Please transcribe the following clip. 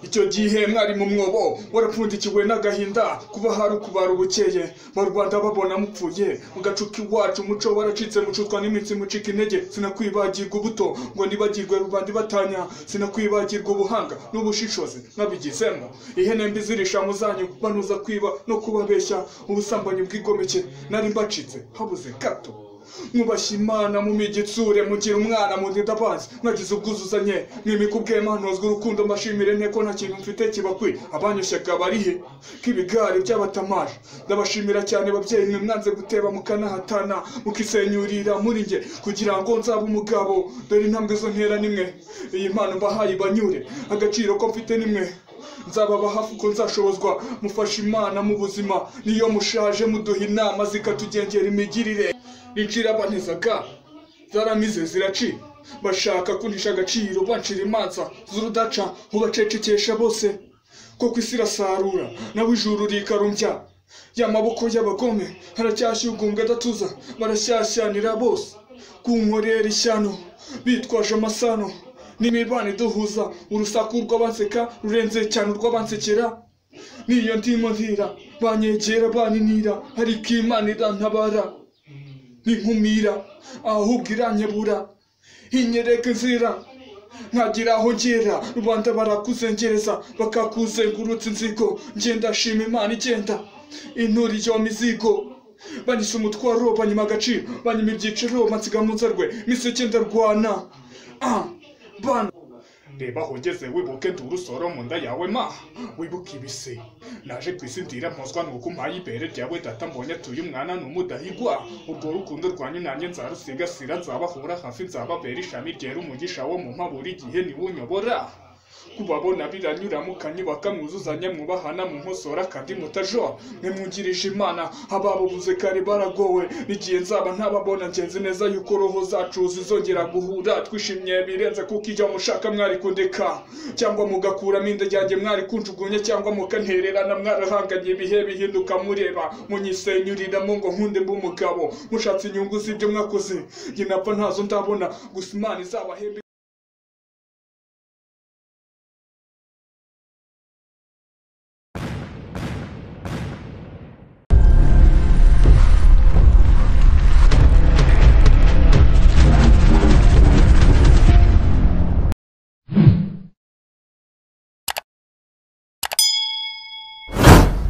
icyo gihe mwari mu mwobo warapfundikiwe n'agahinda kuba hari ukubara ubukeye ba rwanda babona mupfuye mugacuka iwacu umuco waracitse mucutwa n'iminsi mucika intege sinakwibagirwa ubuto ngo nibagirwe rubanda ibatanya sinakwibagirwa ubuhanga n'ubushishozi mwabigizemo ihene mbi zirisha mu zanyu banuza kwiba no kubabeshya ubusambanyi bwigomeke nari mbacitse habuze gato mwubashye imana mu migitsure mugira umwana mu ndabazi mwagize ubwuzuzanye mwimika ubwema ntozwe urukundo mbashimire nte ko nta kintu mfite kibakwiye abanyushyaka barihe nk'ibigari by'abatamaje ndabashimira cyane babyeyi mwe mwanze guteba mukanahatana mukisenyurira muri nge kugira ngo nzabe umugabo dore intambwe zo ntera nimwe iyi mpano mbahaye ibanyure agaciro ko mfite nimwe nzababa hafi uko nzashobozwa mufasha imana mu buzima niyo mushaje muduha inama zikatugengera imigirire rincira abanezaga zaramize ziraci bashaka kunisha agaciro bancira imanza z'urudaca mubacecekesha bose ko ku isi irasarura nawe ijuru rikarumbya ya maboko y'abagome haracyashyugumbwa adatuza barashyashyanira bose ku nkorera ishyano bitwaje amasano n'imibano iduhuza urusaku rw'abanseka rurenze cyane urw'abansekera niyo ndimo ntira banyegera baninira ariko imana irantabara ninkumira ahubwo iranyebura inyereka inzira nkagira aho ngera rubanda barakuzengereza bakakuzengurutsa inzigo ngenda shima imana igenda inturi iyo mizigo banyise umutwaro banyima agaciro banyima ibyiciro bansiga mu nzarwe misi igenda rwana ah, bana reba aho ugeze wibuke nduru soro mu nda yawe ma wibuke ibise naje ku isi ndira mpozwa nuko mpaye ibere ryawe data mbonye atuye umwana n'umudahigwa urwo rukundo rwanyu nanjye nzarusigasira nzabahura hafi nzababera ishami ryera umugisha wo mu mpa buri gihe niwunyobora kubabona biranyuramukanye bakamwuzuzanya mwubahana mu nkosora kandi mutajoa mwe mwungirije imana ababubuze kare baragowe n'igihe nzaba ntababona ngenzi neza yuko roho zacu zizongera guhura twishimye birenze kuko ijya mushaka mwari kundeka cyangwa mugakuramo inda ryanjye mwari kunjugunya cyangwa mukantererana mwarahanganye ibihe bihinduka mureba munyisenyuriramo ngo nkunde mbe umugabo mushatse inyungu z'ibyo mwakoze njye napfa ntazo ndabona gusa imana izabahembe